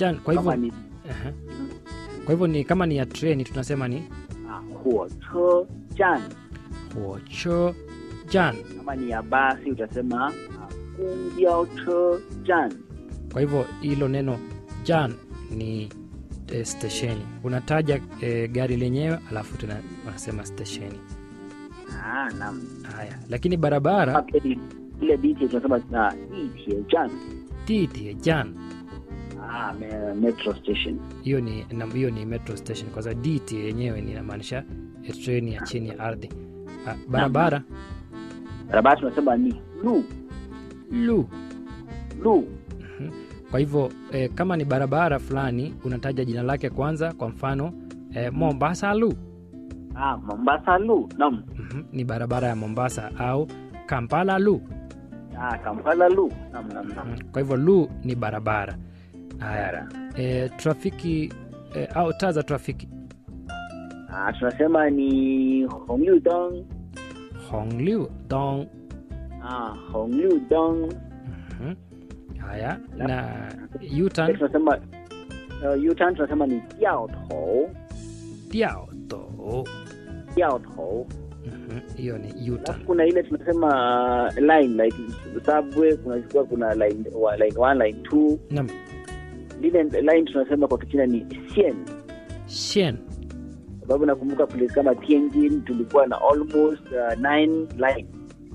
jan kwa kama hivyo ni Aha. kwa hivyo ni kama ni ya treni tunasema ni ah, 火车站 huocho jan kama ni ya basi utasema ah, 公交车站 kwa hivyo hilo neno jan ni e, stesheni unataja e, gari lenyewe alafu tena unasema stesheni ah, naam haya lakini barabara Kama pia ni ile diti tunasema ah, 地铁站 titie jan ah, me- metro station hiyo ni na- hiyo ni metro station kwa sababu dt yenyewe ni inamaanisha e, treni ya chini ya ardhi Ah, barabara barabara tunasema ni lu lu lu kwa hivyo e, kama ni barabara fulani unataja jina lake kwanza kwa mfano e, mombasa lu ah, mombasa lu naam Mhm, ni barabara ya mombasa au kampala lu ah, kampala lu naam naam naam Mhm, kwa hivyo lu ni barabara haya Bara. e, trafiki e, au taa za trafiki ah, tunasema ni hongliu dong hongliu dong ah, hongliu dong Mhm. haya Yep. na Pia utan tunasema uh, U-turn tunasema ni 掉头 tiao to 掉头 Mhm, hiyo ni utan alafu kuna ile tunasema uh, line like subway kuna kuna, kuna line wa, line 1 line 2 nam lile line tunasema kwa kichina ni sien shen sababu nakumbuka place kama Tianjin tulikuwa na almost uh, nine line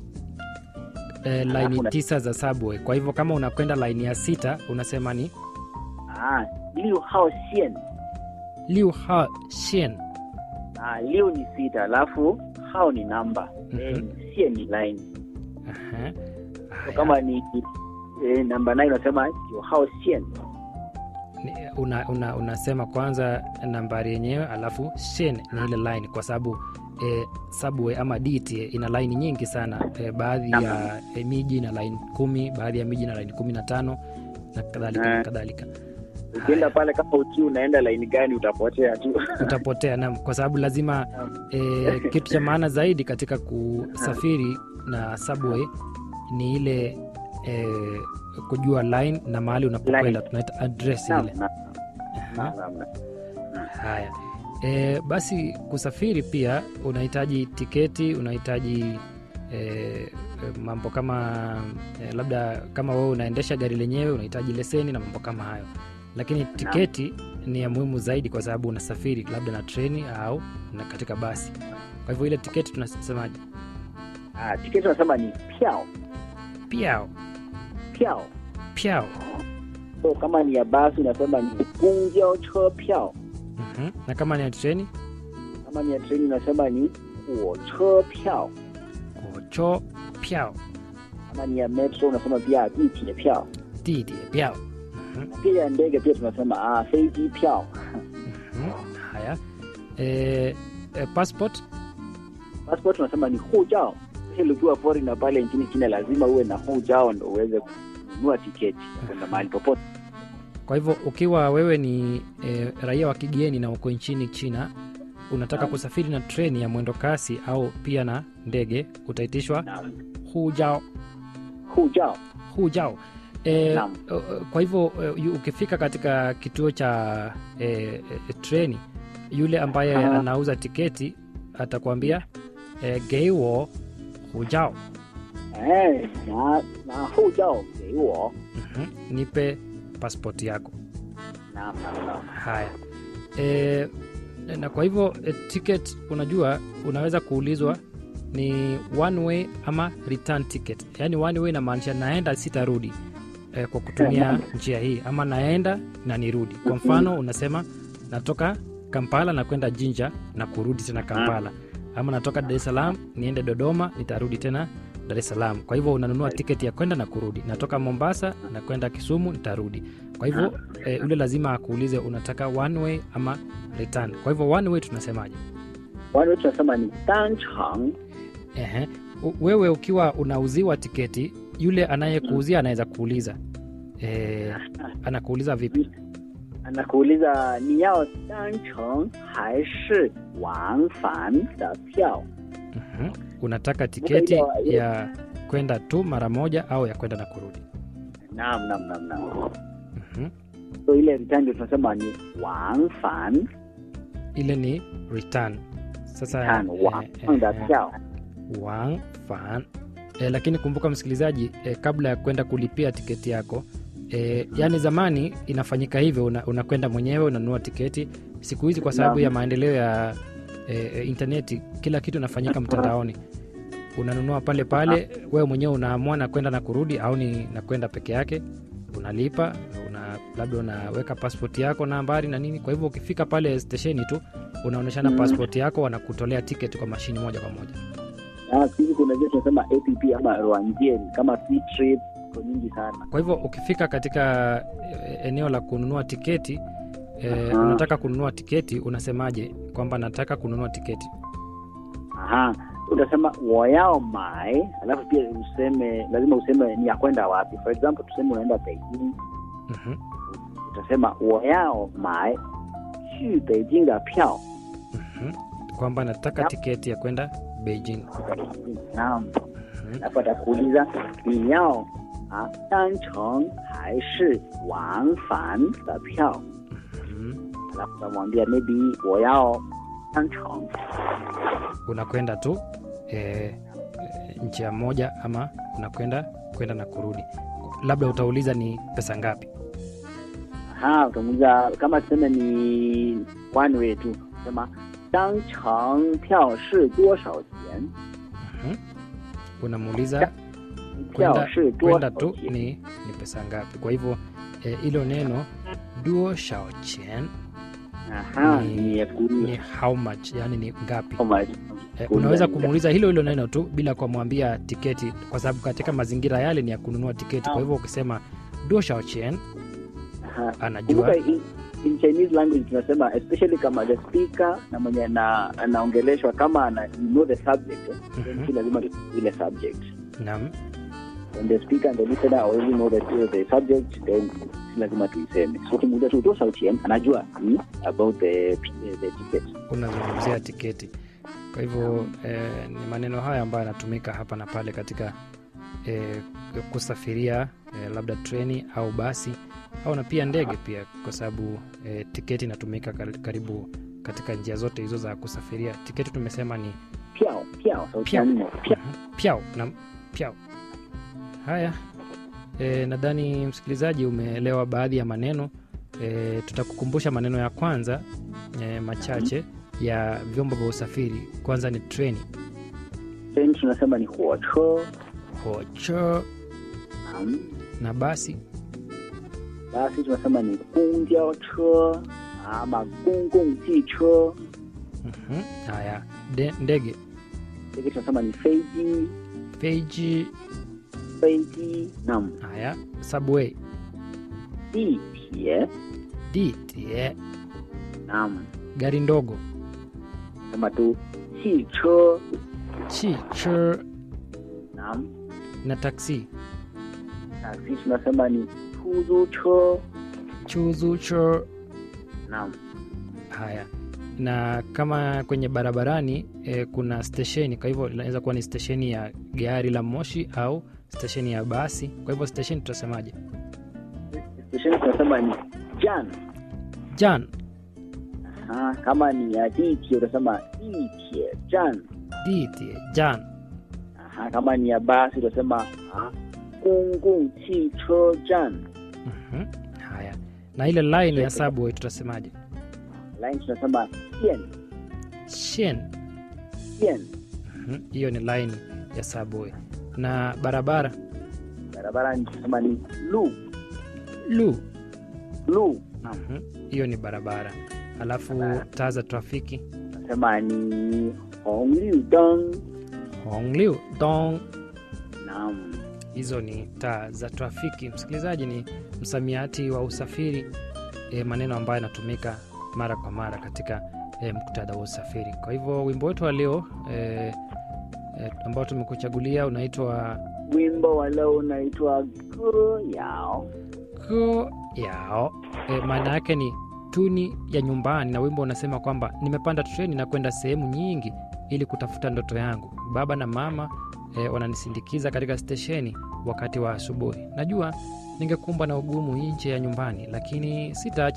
e, laini Alafu na- tisa za subway kwa hivyo kama unakwenda laini ya sita unasema ni ah, liu hao sien liu ha shen ah, liu ni sita alafu hao ni namba Mhm. eh, sien ni line Aha. so Haya. kama ni eh, namba 9 unasema liu hao sien Ni- una, una, unasema kwanza nambari yenyewe alafu shen ni ile line kwa sababu e, subway ama dt ina laini nyingi sana e, baadhi ya e, miji ina line kumi baadhi ya miji ina line kumi na tano na kadhalika na Eh. kadhalika ukienda pale kama ukiwa unaenda line gani utapotea tu utapotea nam kwa sababu lazima e, kitu cha maana zaidi katika kusafiri na subway ni ile e, kujua line na mahali unapokwenda Line. tunaita address Naam, ile naam, Aha. naam, naam. Haya e, basi kusafiri pia unahitaji tiketi, unahitaji e, e, mambo kama e, labda kama wewe unaendesha gari lenyewe unahitaji leseni na mambo kama hayo, lakini tiketi ni ya muhimu zaidi kwa sababu unasafiri labda na treni au na katika basi. Kwa hivyo ile tiketi tunasemaje? Ah, tiketi tunasema ni piao Piao piao piao. so kama ni ya basi unasema ni gongjao che piao Mhm. Na kama ni ya treni kama ni ya treni unasema ni huo che piao kocho piao kama ni ya metro unasema pia ditie piao didi piao. Mhm. pia ya ndege pia tunasema ah, feiji piao Mhm. Haya e, e, passport passport tunasema ni hujao hili ukiwa foreigner pale nchini China lazima uwe na hujao ndo uweze kununua tiketi ya kwenda mahali popote Kwa hivyo ukiwa wewe ni e, raia wa kigeni na uko nchini China, unataka Naam. kusafiri na treni ya mwendo kasi au pia na ndege, utaitishwa na hujao hujao hujao. E, Naam. kwa hivyo e, yu- ukifika katika kituo cha e, e, treni, yule ambaye Aha. anauza tiketi atakwambia e, geiwo hujao. eh na na hujao给我 Mhm. Nipe pasipoti yako. naam naam naam Haya e, na kwa hivyo e, ticket unajua unaweza kuulizwa ni one way ama return ticket. Yaani one way inamaanisha naenda sitarudi e, kwa kutumia njia hii, ama naenda na nirudi. Kwa mfano unasema natoka Kampala na kwenda Jinja na kurudi tena Kampala, ama natoka Dar es Salaam niende Dodoma nitarudi tena Dar es Salaam. Kwa hivyo unanunua tiketi ya kwenda na kurudi. Natoka Mombasa na kwenda Kisumu nitarudi. Kwa hivyo e, ule lazima akuulize unataka one way ama return. Kwa hivyo one way tunasemaje? wale tunasema ni danchang Ehe. U- Wewe ukiwa unauziwa tiketi, yule anayekuuzia anaweza kuuliza e, anakuuliza vipi? anakuuliza ni yao dancheng hai shi wangfan da piao Mhm. Unataka tiketi ile- ile- ya kwenda tu mara moja au ya kwenda na kurudi? naam naam naam naam Mhm. so ile return ndio tunasema ni wangfan ile ni return sasa tan eh, wang da eh, piao Wang Fan. E, lakini kumbuka msikilizaji e, kabla ya kwenda kulipia tiketi yako e, yani zamani inafanyika hivyo una- unakwenda mwenyewe unanunua tiketi siku hizi kwa sababu Naam. ya maendeleo ya e, e, intaneti kila kitu inafanyika mtandaoni unanunua pale pale wewe mwenyewe unaamua na kwenda na kurudi au ni na kwenda peke yake unalipa una labda unaweka passport yako nambari na nini kwa hivyo ukifika pale stesheni tu unaonyeshana Mm. passport yako wanakutolea tiketi kwa mashini moja kwa moja na siku hizi kuna zile tunasema app ama rwanjien kama Ctrip, iko nyingi sana kwa hivyo ukifika katika e, eneo la kununua tiketi e, Aha. unataka kununua tiketi unasemaje kwamba nataka kununua tiketi aha utasema wayao mai alafu pia useme lazima useme ni ya kwenda wapi for example tuseme unaenda beijing Mhm, utasema wayao mai 去北京的票 mhm. kwamba nataka Yep. tiketi ya kwenda beijing naam Mhm. alafu atakuuliza ni yao ah, 单程还是往返的票 Mhm. alafu utamwambia maybe 我要单程 unakwenda tu e, e, njia moja ama unakwenda kwenda na kurudi labda utauliza ni pesa ngapi aha utamuuliza kama tuseme ni one way tu sema 单程票是多少钱 Mhm. unamuuliza 票 kwenda 是多 kwenda 少 tu 钱 ni, ni pesa ngapi kwa hivyo eh, hilo neno duo shao chen aha ni- ni ya kuni ni how much yani ni ngapi how much eh, kumi unaweza na- kumuuliza hilo hilo neno tu bila kumwambia tiketi kwa sababu katika mazingira yale ni ya kununua tiketi kwa hivyo ukisema duo shao chen aha anajua kumbuka in, in chinese language tunasema especially kama the speaker na mwenye ana- anaongeleshwa kama ana you know the subject eh, then Mhm. si lazima tu ile subject nam when the speaker and the listener already know the, the subject then si lazima tuiseme so ukimuuliza tu 多少钱 anajua ni about the, the ticket unazungumzia tiketi kwa hivyo eh, ni maneno haya ambayo yanatumika hapa na pale katika eh, kusafiria eh, labda treni au basi au na pia ndege pia kwa sababu eh, tiketi inatumika kar- karibu katika njia zote hizo za kusafiria tiketi tumesema ni 票票首先呢票 pyao na pyao haya e, nadhani msikilizaji umeelewa baadhi ya maneno e, tutakukumbusha maneno ya kwanza e, machache ya vyombo vya usafiri kwanza ni treni then tunasema ni 火车 hocho um, na basi basi tunasema ni 公交车 ama 公共汽车 Mhm. haya De, ndege ndege tunasema ni 飞机 feji 飞机 nam haya subway 地铁 ditie nam gari ndogo sema tu 汽车 chicho nam na taksi taksi tunasema ni 出租车 chuzucho nam haya na kama kwenye barabarani e, kuna stesheni kwa hivyo inaweza kuwa ni stesheni ya gari la moshi au stesheni ya basi kwa hivyo stesheni tutasemaje stesheni tunasema ni jan jan Aha, kama ni ya 地铁 utasema 地铁站 ditie jan Aha, kama ni ya basi utasema ah, 公共汽车站 Mhm. haya na ile line ya subway tutasemaje line tunasema 线 shen 线 Mhm. hiyo ni line ya subway na barabara barabara ni tunasema ni 路 lu 路 Mhm. hiyo ni barabara alafu taa za trafiki tunasema ni 红绿灯 hongliu dong naam hizo ni taa za trafiki msikilizaji ni msamiati wa usafiri e, maneno ambayo yanatumika mara kwa mara katika e, muktadha wa usafiri kwa hivyo wimbo wetu wa leo e, e, ambao tumekuchagulia unaitwa wimbo wa leo unaitwa 歌谣 ko yao e, maana yake ni tuni ya nyumbani na wimbo unasema kwamba nimepanda treni na kwenda sehemu nyingi ili kutafuta ndoto yangu baba na mama e, wananisindikiza katika stesheni wakati wa asubuhi najua ningekumbwa na ugumu nje ya nyumbani, lakini sitaacha